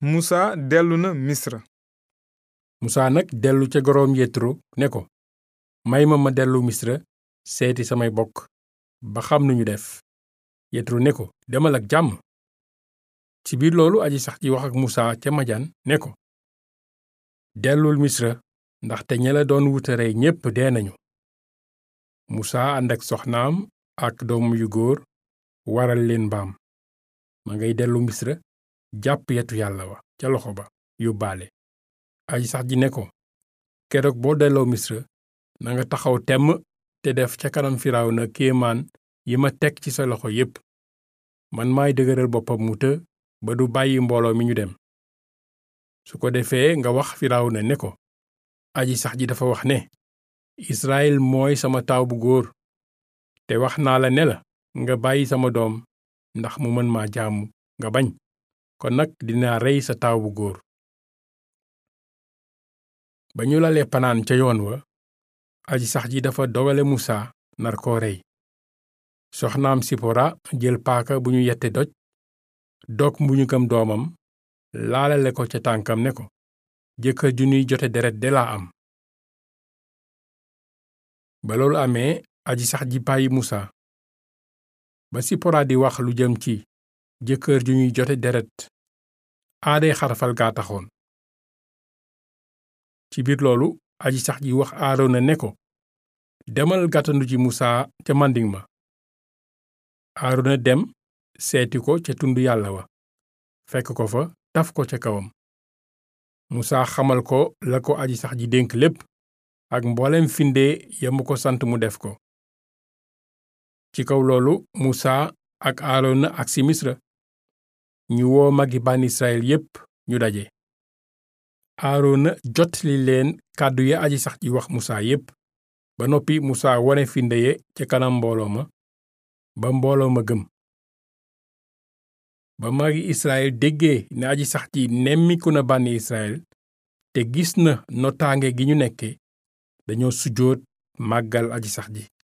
musa dellu na misra musaa nag dellu ca goroom yetro ne ko may ma ma dellu misra seeti samay bokk ba xam nu ñu def yetro ne ko demal ak jàmm ci biir loolu aji sax ji wax ak musaa ca majan ne ko dellul misra ndaxte ña la doon wutare ñépp dee nañu musaa ànd ak soxnaam ak doom yu góor waral leen mbaam ma ngay dellu misra jàpp yetu yàlla wa ca loxo ba yóbbaale aji sax ji ne ko keroog boo delloo misra na nga taxaw temm te def ca kanam firaaw na kéemaan yi ma teg ci sa loxo yépp man maay dëgëral boppam mu të ba du bàyyi mbooloo mi ñu dem su ko defee nga wax firaaw na ne ko aji sax ji dafa wax ne israel mooy sama taaw bu góor te wax naa la ne la nga bàyyi sama doom ndax mu mën maa jaamu nga bañ kon nag dinaa rey sa taaw bu góor ba ñu lalee panaan ca yoon wa aji sax ji dafa dogale musaa nar koo rey soxnaam sipora jël paaka bu ñu yette doj dog mbuñukam doomam laalale ko ca tànkam ne ko jëkkër ju ñuy jote deret de laa am ba loolu amee aji sax ji bàyyi musaa ba sipora di wax lu jëm ci jëkkër ju ñuy jote deret aaday xarafal gaa taxoon ci biir loolu aji sax ji wax aarona ne ko demal gàttandu ci musaa ca màndiŋ ma aarona dem seeti ko ca tund yàlla wa fekk ko fa taf ko ca kawam musaa xamal ko la ko aji sax ji dénk lépp ak mboolem finde ya mu ko sant mu def ko ci kaw loolu musaa ak aarona ak si misra ñu woo magi bànn israel yépp ñu daje aarona jotli leen kàddu ya aji sax ji wax musaa yépp ba noppi musaa wone finde ye ca kanam mbooloo ma ba mbooloo ma gëm ba magi israel déggee ne aji sax ji nemmiku na bànni israel te gis na notaange gi ñu nekke dañoo sujjóot màggal aji sax ji